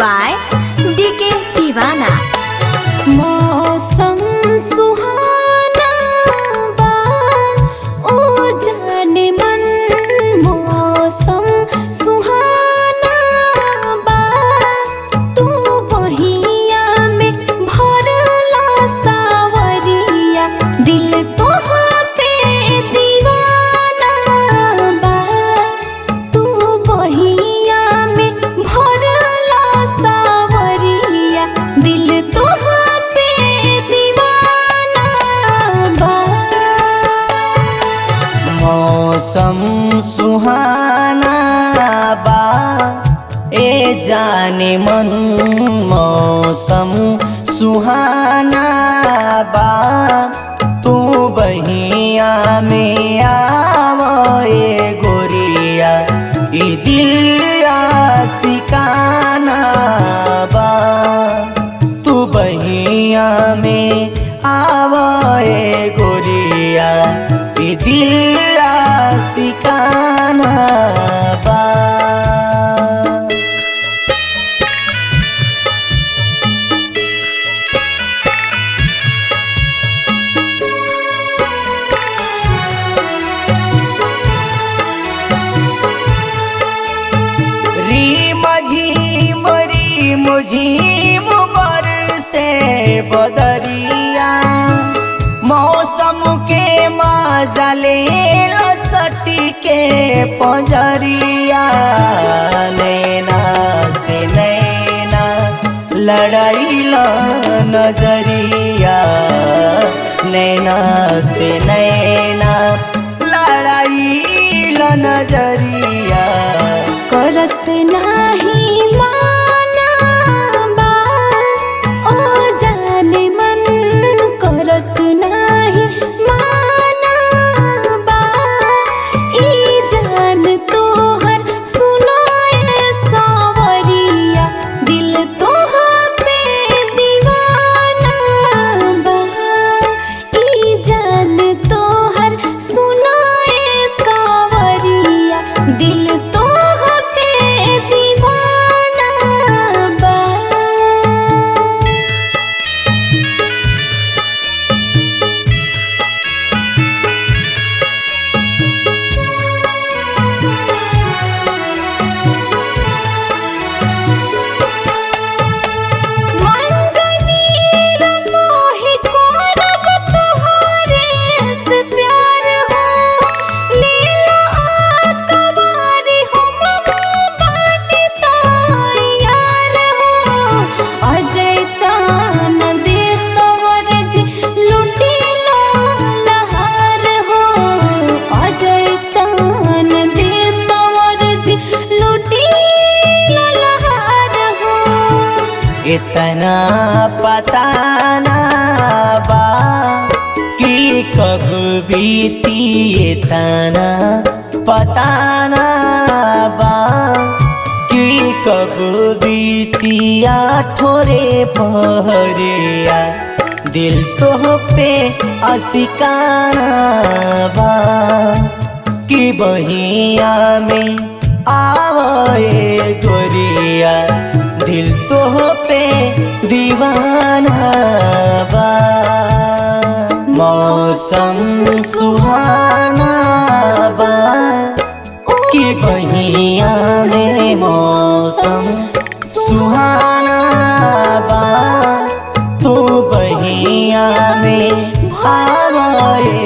by DK Divana. मौसम सुहाना बा ओ जाने मन मौसम सुहाना बा तू बहिया में भरला सावरिया दिल तोहा पे दीवाना बा तू बहिया में भरला सावरिया दिल तोहा पे दीवाना बा मौसम सुहाना बा ए जाने मन मौसम सुहाना बा तू बहिया में आवए गोरिया ई दिल सिकाना बा तू बहिया में आवए गोरिया ई दिल सिकाना बा रीम झीम रीम झीम बर से बदरिया मौसम के मजा ले सटी के पंजरिया नैना से नैना लड़ाइला नजरिया नैना से नैना लड़ाइला नजरिया करत नाही माना बा ओ जाने मन करत नाही माना बा ई जान तोहर सुनाए सावरिया दिल तोहा पे दीवाना बा ई जान तोहर सुनाए सावरिया दिल तोहा पे दीवाना बा मंजनीर मोहि कोरब तुहरे से प्यार हो लीला आकवारी हो मगबानी तो यार हो अजय चान दे सवर जी लुटी लो लहार हो अजय चान दे सवर जी लुटी लो लहार हो इतना पता ना बा कि कब बीती इतना पता ना बा कि कब बीतिया ठोरे पहरिया दिल तो पे असिकाना बा कि बहिया में आवे गोरिया दिल तो पे दीवाना बा मौसम सुहाना बा कि बहिया में मौसम सुहाना बा तू बहिया में आवे